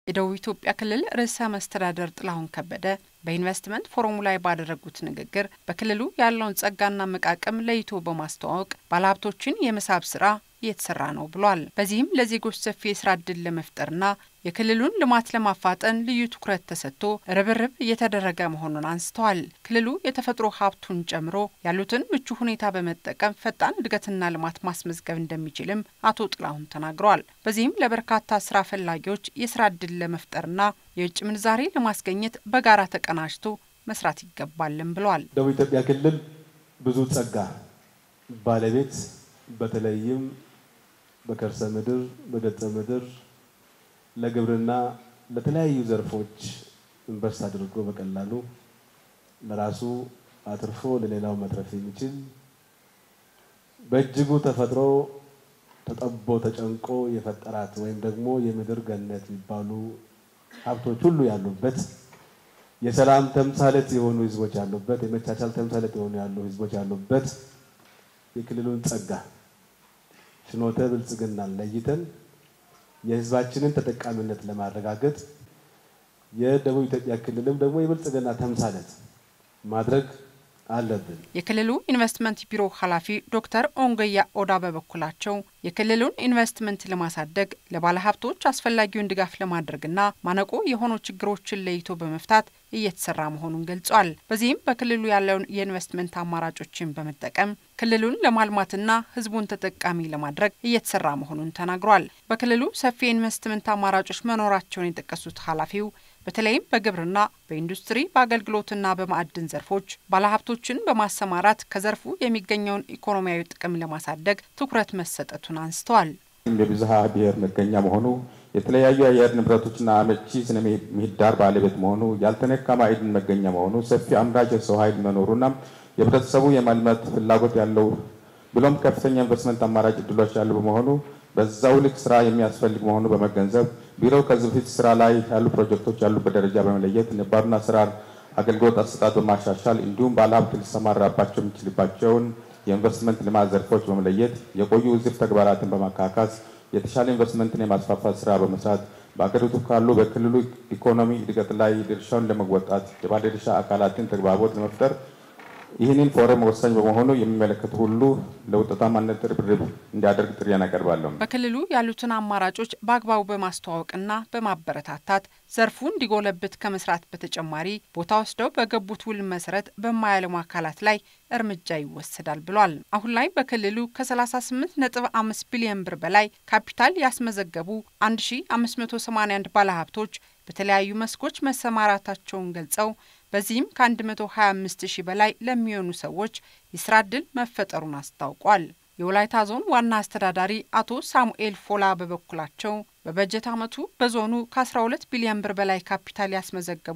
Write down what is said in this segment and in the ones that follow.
የደቡብ ኢትዮጵያ ክልል ርዕሰ መስተዳደር ጥላሁን ከበደ በኢንቨስትመንት ፎረሙ ላይ ባደረጉት ንግግር በክልሉ ያለውን ጸጋና መቃቅም ለይቶ በማስተዋወቅ ባለሀብቶችን የመሳብ ስራ እየተሰራ ነው ብሏል። በዚህም ለዜጎች ሰፊ የስራ እድል ለመፍጠርና የክልሉን ልማት ለማፋጠን ልዩ ትኩረት ተሰጥቶ ርብርብ እየተደረገ መሆኑን አንስተዋል። ክልሉ የተፈጥሮ ሀብቱን ጨምሮ ያሉትን ምቹ ሁኔታ በመጠቀም ፈጣን እድገትና ልማት ማስመዝገብ እንደሚችልም አቶ ጥላሁን ተናግረዋል። በዚህም ለበርካታ ስራ ፈላጊዎች የስራ እድል ለመፍጠርና የውጭ ምንዛሬ ለማስገኘት በጋራ ተቀናጅቶ መስራት ይገባልም ብለዋል። ደቡብ ኢትዮጵያ ክልል ብዙ ጸጋ ባለቤት በተለይም በከርሰ ምድር፣ በገጸ ምድር ለግብርና ለተለያዩ ዘርፎች ኢንቨስት አድርጎ በቀላሉ ለራሱ አትርፎ ለሌላው መትረፍ የሚችል በእጅጉ ተፈጥሮ ተጠቦ ተጨንቆ የፈጠራት ወይም ደግሞ የምድር ገነት የሚባሉ ሀብቶች ሁሉ ያሉበት የሰላም ተምሳሌት የሆኑ ህዝቦች ያሉበት የመቻቻል ተምሳሌት የሆኑ ያሉ ህዝቦች ያሉበት የክልሉን ጸጋ ፍኖተ ብልጽግናን ለይተን የህዝባችንን ተጠቃሚነት ለማረጋገጥ የደቡብ ኢትዮጵያ ክልልም ደግሞ የብልጽግና ተምሳሌት ማድረግ አለብን። የክልሉ ኢንቨስትመንት ቢሮ ኃላፊ ዶክተር ኦንገያ ኦዳ በበኩላቸው የክልሉን ኢንቨስትመንት ለማሳደግ ለባለሀብቶች አስፈላጊውን ድጋፍ ለማድረግና ማነቆ የሆኑ ችግሮችን ለይቶ በመፍታት እየተሰራ መሆኑን ገልጿል። በዚህም በክልሉ ያለውን የኢንቨስትመንት አማራጮችን በመጠቀም ክልሉን ለማልማትና ህዝቡን ተጠቃሚ ለማድረግ እየተሰራ መሆኑን ተናግሯል። በክልሉ ሰፊ የኢንቨስትመንት አማራጮች መኖራቸውን የጠቀሱት ኃላፊው በተለይም በግብርና፣ በኢንዱስትሪ፣ በአገልግሎትና በማዕድን ዘርፎች ባለሀብቶችን በማሰማራት ከዘርፉ የሚገኘውን ኢኮኖሚያዊ ጥቅም ለማሳደግ ትኩረት መሰጠቱን አንስተዋል። የብዝሃ ብሔር መገኛ መሆኑ የተለያዩ የአየር ንብረቶችና አመቺ ስነ ምህዳር ባለቤት መሆኑ ያልተነካ ማዕድን መገኛ መሆኑ ሰፊ አምራች የሰው ኃይል መኖሩና የህብረተሰቡ የማልማት ፍላጎት ያለው ብሎም ከፍተኛ ኢንቨስትመንት አማራጭ እድሎች ያሉ በመሆኑ በዛው ልክ ስራ የሚያስፈልግ መሆኑ በመገንዘብ ቢሮው ከዚህ በፊት ስራ ላይ ያሉ ፕሮጀክቶች ያሉበት ደረጃ በመለየት ነባሩን አሰራር አገልግሎት አሰጣጥ በማሻሻል እንዲሁም ባለሀብት ሊሰማራባቸው የሚችልባቸውን የኢንቨስትመንት ልማት ዘርፎች በመለየት የቆዩ ውዝፍ ተግባራትን በማካካስ የተሻለ ኢንቨስትመንትን የማስፋፋት ስራ በመስራት በአገሪቱ ካሉ በክልሉ ኢኮኖሚ እድገት ላይ ድርሻውን ለመወጣት የባለድርሻ አካላትን ተግባቦት ለመፍጠር ይህንን ፎረም ወሳኝ በመሆኑ የሚመለከቱ ሁሉ ለውጤታማነት ርብርብ እንዲያደርግ ጥሪ ያቀርባለሁ። በክልሉ ያሉትን አማራጮች በአግባቡ በማስተዋወቅና በማበረታታት ዘርፉ እንዲጎለብት ከመስራት በተጨማሪ ቦታ ወስደው በገቡት ውል መሰረት በማያለሙ አካላት ላይ እርምጃ ይወሰዳል ብሏል። አሁን ላይ በክልሉ ከ38.5 ቢሊዮን ብር በላይ ካፒታል ያስመዘገቡ 1581 ባለሀብቶች በተለያዩ መስኮች መሰማራታቸውን ገልጸው በዚህም ከ125 ሺህ በላይ ለሚሆኑ ሰዎች የስራ ዕድል መፈጠሩን አስታውቋል። የወላይታ ዞን ዋና አስተዳዳሪ አቶ ሳሙኤል ፎላ በበኩላቸው በበጀት ዓመቱ በዞኑ ከ12 ቢሊዮን ብር በላይ ካፒታል ያስመዘገቡ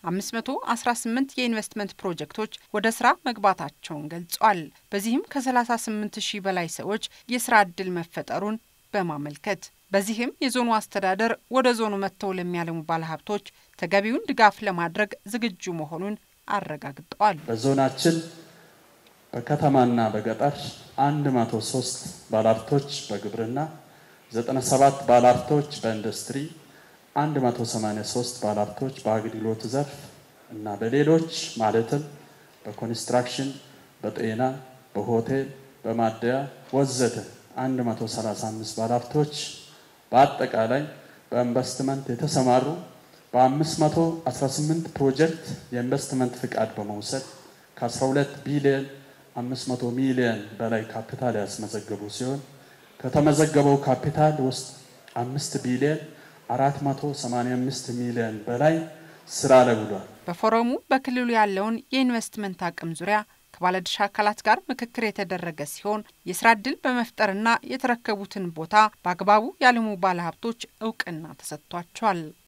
518 የኢንቨስትመንት ፕሮጀክቶች ወደ ስራ መግባታቸውን ገልጿል። በዚህም ከ38 ሺህ በላይ ሰዎች የስራ ዕድል መፈጠሩን በማመልከት በዚህም የዞኑ አስተዳደር ወደ ዞኑ መጥተው ለሚያለሙ ባለሀብቶች ተገቢውን ድጋፍ ለማድረግ ዝግጁ መሆኑን አረጋግጠዋል። በዞናችን በከተማና በገጠር 103 ባለሀብቶች በግብርና፣ 97 ባለሀብቶች በኢንዱስትሪ፣ 183 ባለሀብቶች በአገልግሎት ዘርፍ እና በሌሎች ማለትም በኮንስትራክሽን፣ በጤና፣ በሆቴል፣ በማደያ ወዘተ 135 ባለሀብቶች በአጠቃላይ በኢንቨስትመንት የተሰማሩ በ518 ፕሮጀክት የኢንቨስትመንት ፍቃድ በመውሰድ ከ12 ቢሊዮን 500 ሚሊዮን በላይ ካፒታል ያስመዘገቡ ሲሆን ከተመዘገበው ካፒታል ውስጥ 5 ቢሊዮን 485 ሚሊዮን በላይ ስራ ላይ ውሏል። በፎረሙ በክልሉ ያለውን የኢንቨስትመንት አቅም ዙሪያ ከባለድርሻ አካላት ጋር ምክክር የተደረገ ሲሆን የስራ ዕድል በመፍጠርና የተረከቡትን ቦታ በአግባቡ ያለሙ ባለሀብቶች እውቅና ተሰጥቷቸዋል።